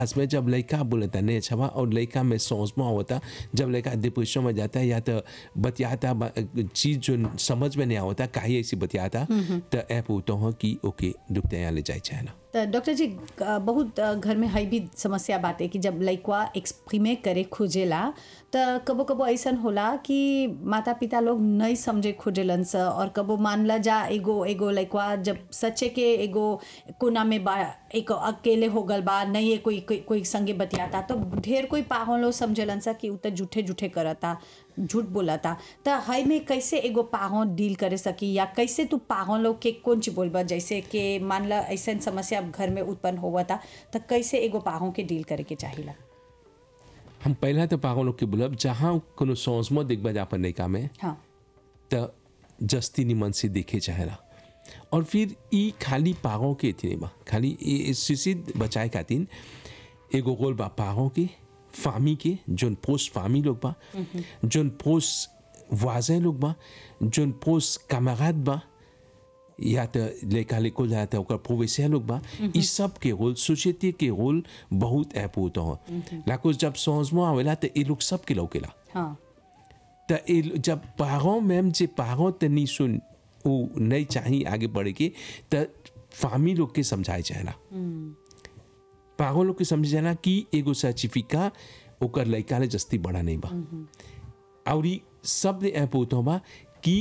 में जब लड़का बोलता नहीं अच्छा बा और लड़का में सोच में होता जब लड़का डिप्रेशन में जाता है या तो बतियाता बा- चीज जो समझ में नहीं आवता काहे ऐसी बतियाता तो ऐप होता हो कि ओके दुखते यहाँ ले जाए चाहे ना तो डॉक्टर जी अ, बहुत अ, घर में हई भी समस्या बाटे कि जब लइकवा एक्सप्रीमे करे खोजेला तो कबो कबो ऐसन होला कि माता पिता लोग नहीं समझे खोजेलन स और कबो मानला जा एगो एगो लइकवा जब सच्चे के एगो कोना में बा एक अकेले हो गल बा नहीं है कोई कोई, कोई संगे बतियाता तो ढेर कोई पाहुन लोग समझलन सा कि उ त झूठे झूठे करता झूठ बोलता त हई में कैसे एगो पाहुन डील करे सकी या कैसे तू पाहुन लोग के कौन चीज बोलबा जैसे कि मान ला ऐसा समस्या घर में उत्पन्न हुआ था त कैसे एगो पाहुन के डील करे के चाहिला हम पहला तो पागल लोग के बोलब जहाँ कोनो सोच में देखबा जा अपन लड़का में हाँ त जस्ती निमन से देखे चाहेला और फिर ई खाली पागों के इतने बा खाली ई शिशिर बचाए खातिर एगो गोल बा पागों के फामी के जोन पोस्ट फामी लोग बा जोन पोस्ट वाजे लोग बा जोन पोस्ट कामराद बा या तो लेका लेको या तो ओकर प्रोवेसिया लोग बा ई सब के रोल सोसाइटी के रोल बहुत ऐप होता हो लाको जब समझ में आवेला तो ई लोग सब के लौकेला हाँ त ए जब पारों मैम जे पारों त नहीं सुन वो नहीं चाहिए आगे बढ़े के त फामी लोग के समझाए जाना पारों लोग के समझ जाना कि एगो सर्टिफिका ओकर लड़का ले जस्ती बड़ा नहीं बा और ई सब ने ऐप होता बा कि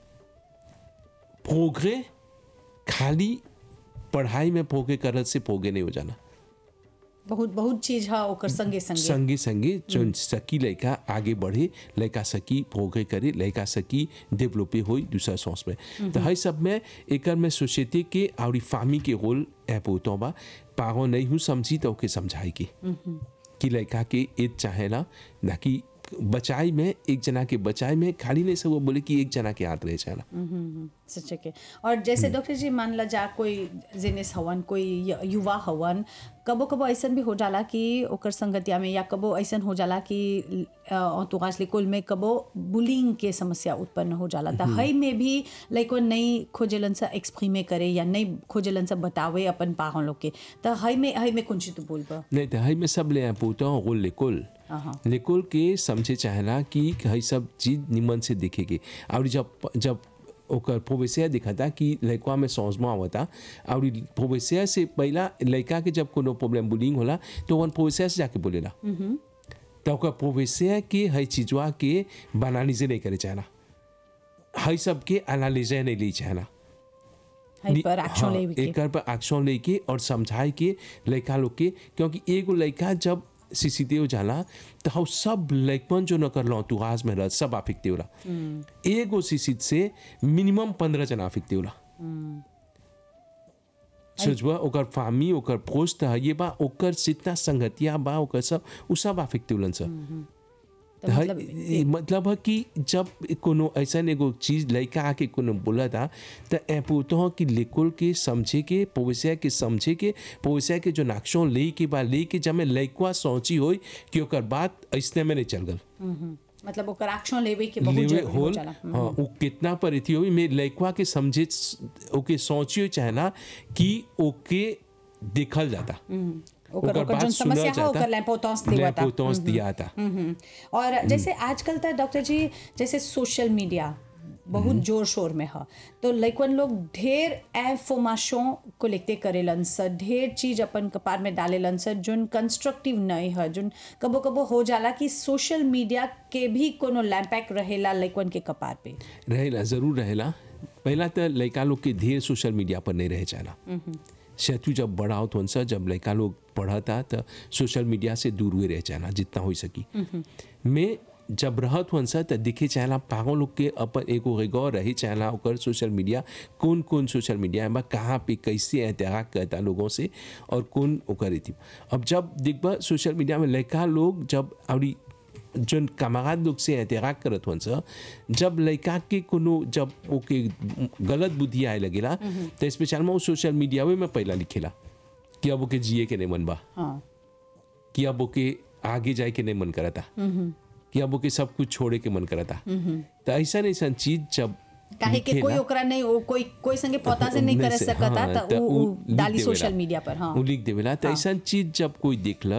प्रोग्रे खाली पढ़ाई में प्रोग्रे करत से प्रोग्रे नहीं हो जाना बहुत बहुत चीज है ओकर संगे संगे संगे संगे जो सकी लड़का आगे बढ़े लड़का सकी प्रोग्रे करे लड़का सकी डेवलपे हो दूसरा सोच में तो हर सब में एकर में सोसाइटी के और फामी के रोल ऐप होता बा पागो नहीं हूँ समझी तो ओके समझाई के कि लड़का के एज चाहेला ना कि बचाई में एक जना के बचाई में खाली नहीं सब वो बोले कि एक जना के हाथ रहे चाहेला सच्चे के और जैसे डॉक्टर जी मान ला जा कोई जिनिस हवन कोई य- युवा हवन कबो कबो ऐसन भी हो जाला कि ओकर संगतिया में या कबो ऐसन हो जाला कि तुगास कुल में कबो बुलिंग के समस्या उत्पन्न हो जाला त हई में भी लाइक नहीं खोजेलन सा एक्सप्रीमे करे या नहीं खोजेलन सा बतावे अपन पाहन लोग के त हई में हई में कौन चीज तू बोलबा नहीं तो हई में सब ले ऐप होता रोल लेकुल हाँ निकोल के समझे चाहेला कि हई सब चीज निमन से दिखेगी और जब जब ओकर प्रोवेसिया दिखाता कि लड़का में सोचमा आवता और प्रोवेसिया से पहला लड़का के जब कोनो प्रॉब्लम बुलिंग होला तो वन प्रोवेसिया से जाके बोलेला तो ओकर प्रोवेसिया के हई चीजवा के बनालिजे नहीं करे चाहना हई सब के एनालिजे नहीं ली चाहना हई पर एक्शन हाँ, ले के एकर पर एक्शन लेके और समझाए के लड़का लोग के क्योंकि एगो लड़का जब सीसीटीव जाला तो हम सब लड़कपन जो न करलो तू आज में रह सब आफिकते होला एगो सीसी से मिनिमम पंद्रह जना आफिकते होला सोचबा ओकर फामी ओकर पोस्ट है ये बा ओकर जितना संगतिया बा ओकर सब उ सब आफिकते होलन सब तो तो मतलब है- मतलब है कि जब कोनो ऐसा एगो चीज लड़का आके कोनो बोला था तो ऐ पूछते हो कि लिकुल के समझे के पोवसिया के समझे के पोवसिया के जो नाक्षों ले के बा ले के जब मैं लड़का सोची होई कि ओकर बात ऐसने में नहीं चल गल हम्म, मतलब ओकर एक्शन लेवे के बहुत लेवे जरूरी हो होल जाला हाँ वो कितना पर थी होई मैं लड़का के समझे ओके सोची चाहे ना कि ओके देखल जाता ओकर ओकर ओकर बात जोन सुनल समस्या है जाता, ओकर लैम्पोटॉन्स देवता लैम्पोटॉन्स दिया था हम्म। और जैसे आजकल तो डॉक्टर जी जैसे सोशल मीडिया बहुत जोर शोर में है तो लइकन लोग ढेर इंफॉर्मेशन को लिखते करेलन स ढेर चीज अपन कपार में डालेलन स जोन कंस्ट्रक्टिव नहीं है जोन कबो कबो हो जाला कि सोशल मीडिया के भी कोनो लैम्पैक रहेला लइकन के कपार पे रहेला जरूर रहेला पहला तो लड़का लोग के ढेर सोशल मीडिया पर नहीं रहे चाहना शत्रु जब बड़ा होत होन सा जब लड़का लोग पढ़ता तो सोशल मीडिया से दूर हुए रह चाहना जितना हो सकी मैं जब रहत हुन सा तो दिखे चाहला पागल लोग के अपन एगो एगो रही चाहला ओकर सोशल मीडिया कौन कौन सोशल मीडिया बा कहाँ पे कैसे एहतियात करता लोगों से और कौन ओकर थी अब जब दिखबा सोशल मीडिया में लड़का लोग जब अभी जोन कमागात लोग से एहतियात करत हन सा जब लड़का के कोनो जब ओके गलत बुद्धि आए लगेला तो स्पेशल में वो सोशल मीडिया में पहला लिखेला कि अब ओके जिए के नहीं मन बा हाँ कि अब ओके आगे जाए के नहीं मन करता कि अब ओके सब कुछ छोड़े के मन करता तो ऐसा ऐसा चीज जब काहे के कोई लिखेला। ओकरा नहीं ओ- कोई कोई संगे पता से नहीं करे से- सकता हाँ, त त उ उ उ लिख डाली देवेला। सोशल मीडिया पर हाँ उ लिख देवेला तो ऐसा चीज जब कोई देखला